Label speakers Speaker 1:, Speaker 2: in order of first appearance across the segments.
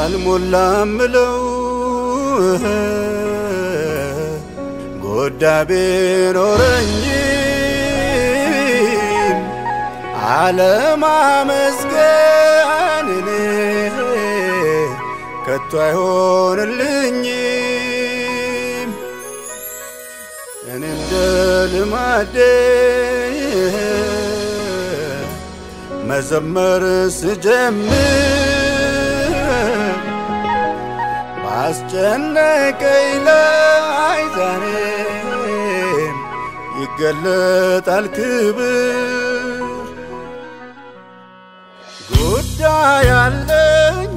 Speaker 1: አልሞላም ምለው ጎዳ ቢኖረኝም አለማመስገን እኔ ከቶ አይሆንልኝም። እኔ እንደ ልማዴ መዘመር ስጀምር ባስጨነቀኝ ላይ ዛሬም ይገለጣል ክብር። ጉዳይ አለኝ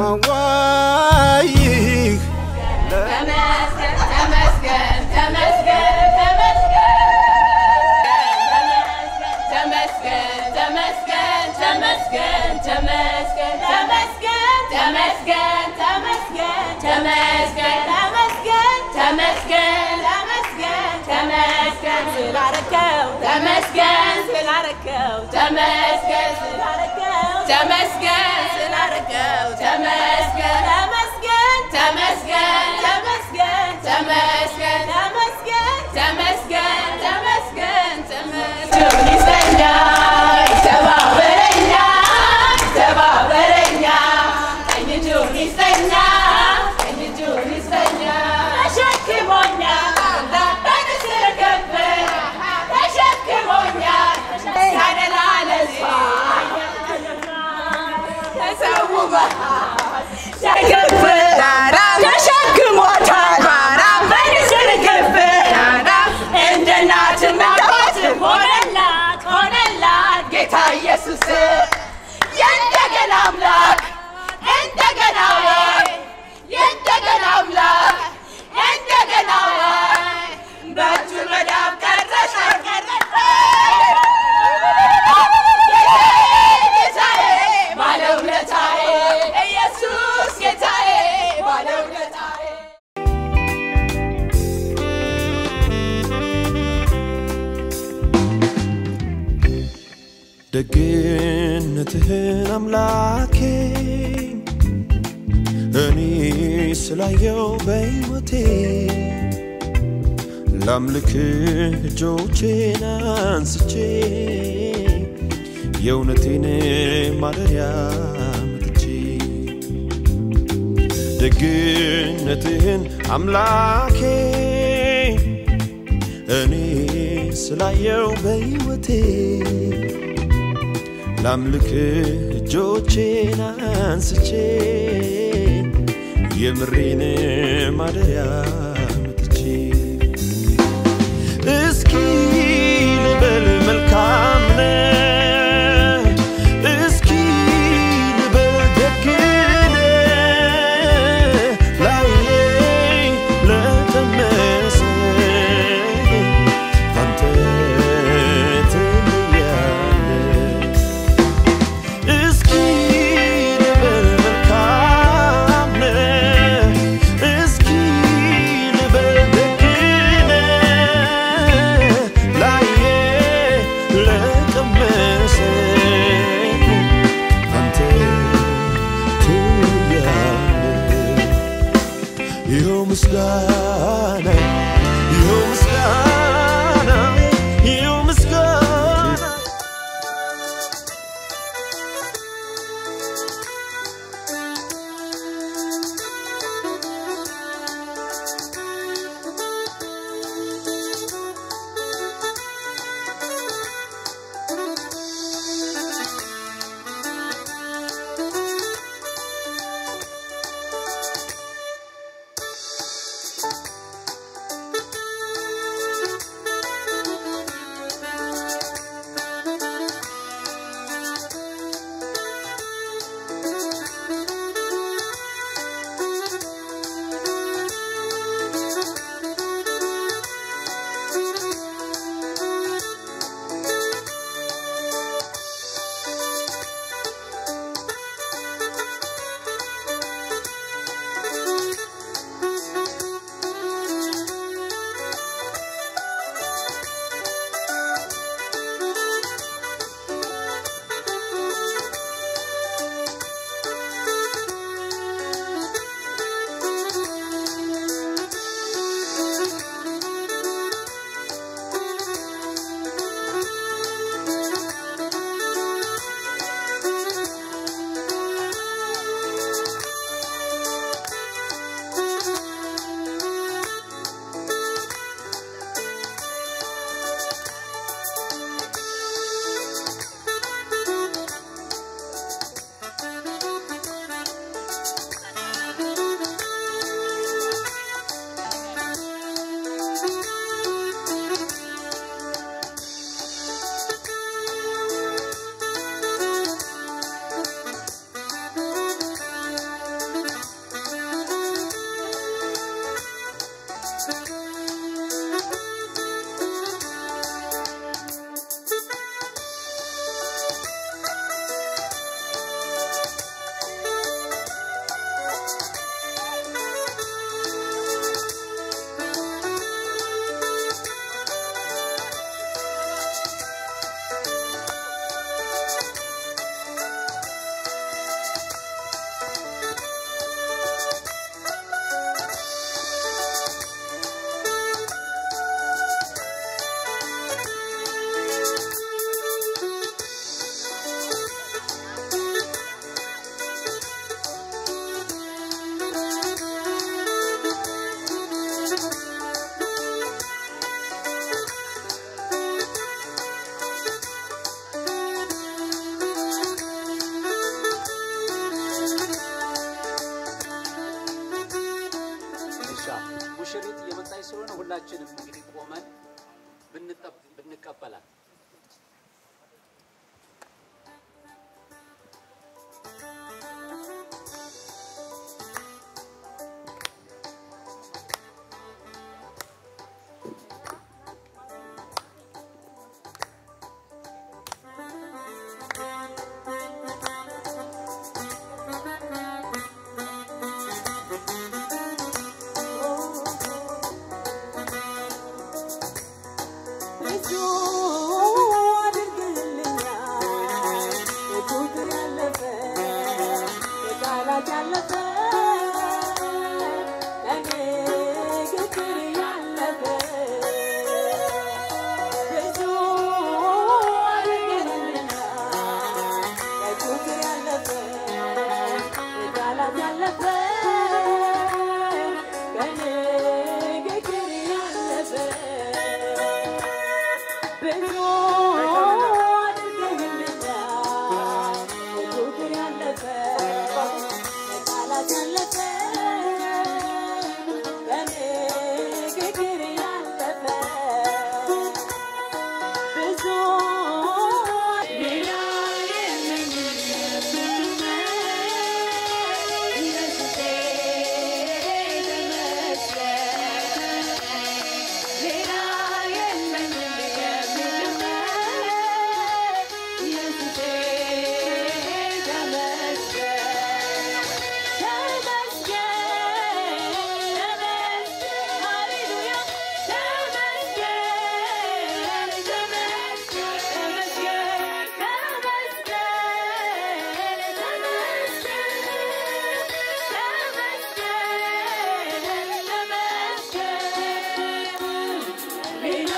Speaker 1: የማዋይህ
Speaker 2: ተመስገን ተመስገን ተመስገን ተመስገን ተመስገን ተመስገን ተመስገን ተመስገን ተመስገን ተመስገን ተመስገን ተመስገን ተመስገን ተመስገን ስላረከው ተመስገን ስላረከው ተመስገን ስላረከው ተመስገን ስላረከው ተመስገን ተመስገን ተመስገን ተመስገን ተመስገን ተመስገን ተመስገን ተመስገን ተመስገን ይሰኛ ተባበረኛ ተባበረኛ ቀኝ እጁን ይሰኛ ቀኝ እጁን ይሰኛ ተሸክሞኛ በንስር ከፍ ተሸክሞኛ ሳደላ ለዚህ ተሰውበ ተሸክሞታል በንስር ከፍ እንደ እናትም አባትም ሆነላት ሆነላት ጌታ ኢየሱስ የእንደገና አምላክ እንደገና ወይ የእንደገና አምላክ እንደገና ወይ በእጁ መዳብ ቀረሽ ጌታዬ ባለውለታዬ ኢየሱስ ጌታዬ ባለውለታዬ
Speaker 3: ደግነትህን አምላኬ እኔ ስላየው በሕይወቴ ላምልክ እጆቼን አንስቼ የእውነቴን ማደሪያ መጥቼ ደግነትህን አምላኬ እኔ ስላየው በሕይወቴ ላምልክ እጆቼን አንስቼ የምሬን ማደሪያ መጥቼ እስኪ ልበል መልካም ነህ፣ እስኪ ልበል ደግ ነህ፣ ላይኔ ለቀመሰ አንተ ትለያለህ። እስኪ ልበል መልካም ነህ፣ እስኪ ልበል ደግ ነህ፣ ላየ ለቀመሰኝ አንተ ትለያለህ። ይኸው ምስጋና ይኸው ምስጋና ይኸው ምስጋና
Speaker 4: እሺ ሙሽሪት እየመጣች ስለሆነ ሁላችንም እንግዲህ ቆመን ብንጠብ- ብንቀበላት
Speaker 2: ብዙ አድርግልኛል የቁጥር ያለፈ የቃላት ያለፈ ለንግግር ያለፈ ብዙ አድርግልኛል የቁጥር ያለፈ የቃላት ያለፈ ከንግግር ያለፈ ብዙ አድርገህልኛል በቁጥር ያለፈ በቃላት ያለፈ በንግግር ያለፈ ብዙ ሌላ የለኝም ኢየሱሴ ተመስገን ሌላ የለኝም የምልበት ኢየሱሴ ተመስገን ተመስገን ተመስገን ሃሌሉያ ተመስገን ተመስገን ተመስገን ተመስገን ሌላ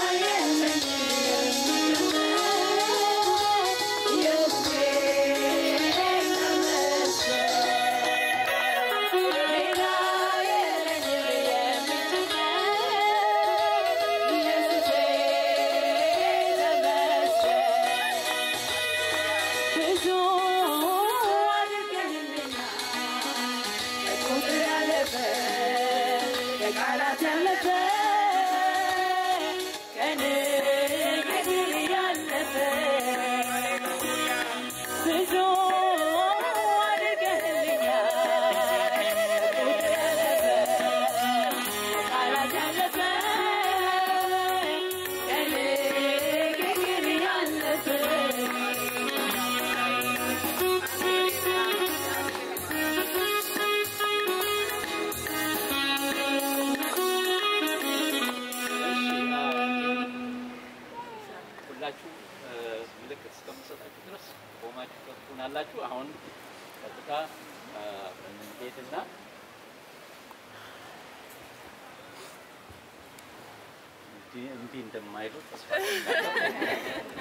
Speaker 2: ብዙ አድርገህልኛል ቁጥር ያለፈ የቃላት ያለፈ ከንግግር ያለፈ ብዙ አድርገህልኛል ቁጥር ያለፈ የቃላት ያለፈ ከንግግር ያለፈ
Speaker 4: ሁላችሁ እ፣ ምልክት እስከምሰጣችሁ ድረስ ቆማችሁ ትሆናላችሁ። አሁን ቀጥታ እ፣ እንሄድና እንዲህ እንዲህ እንደማይሉ ተስፋ አደርጋለሁ።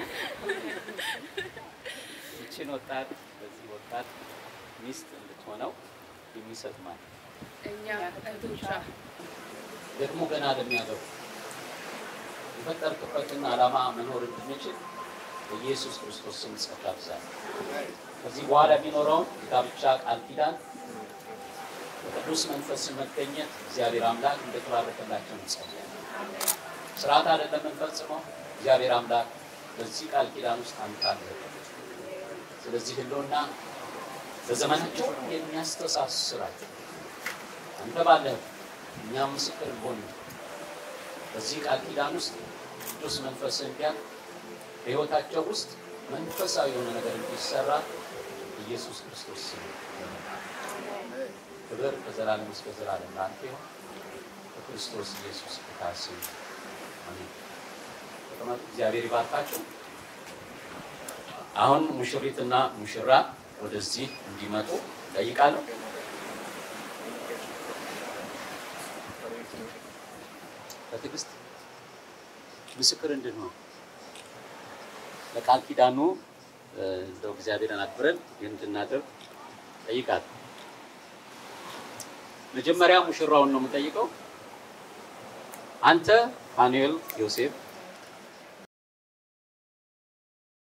Speaker 4: ይችን ወጣት በዚህ ወጣት ሚስት እንድትሆነው የሚሰጥ ማለት ነው።
Speaker 5: እኛ እህቶቿ
Speaker 4: ደግሞ ገና ለሚያገቡ የፈጠርክበትን ዓላማ መኖር እንድንችል በኢየሱስ ክርስቶስ ስም ጸጋ ብዛት ከዚህ በኋላ የሚኖረውን የጋብቻ ቃል ኪዳን በቅዱስ መንፈስ መገኘት እግዚአብሔር አምላክ እንደተባረከላቸው እንጸልያለን። ስርዓት አይደለም የምንፈጽመው። እግዚአብሔር አምላክ በዚህ ቃል ኪዳን ውስጥ አንተ አለ። ስለዚህ ህልውና በዘመናቸው የሚያስተሳስራቸው አንተ ባለህ እኛም ምስክር እንሆን በዚህ ቃል ኪዳን ውስጥ ቅዱስ መንፈስ እንዲያል በሕይወታቸው ውስጥ መንፈሳዊ የሆነ ነገር እንዲሰራ ኢየሱስ ክርስቶስ ስም ክብር ከዘላለም እስከ ዘላለም ለአንተ ይሁን። በክርስቶስ ኢየሱስ ጌታ ስም አሜን። ተቀመጡ። እግዚአብሔር ይባርካችሁ። አሁን ሙሽሪትና ሙሽራ ወደዚህ እንዲመጡ ጠይቃለሁ። በትዕግስት ምስክር እንድንሆን ለቃል ኪዳኑ እ፣ እንደው እግዚአብሔርን አክብረን ይህን እንድናደርግ ጠይቃለሁ። መጀመሪያ ሙሽራውን ነው የምጠይቀው። አንተ ፋኑኤል ዮሴፍ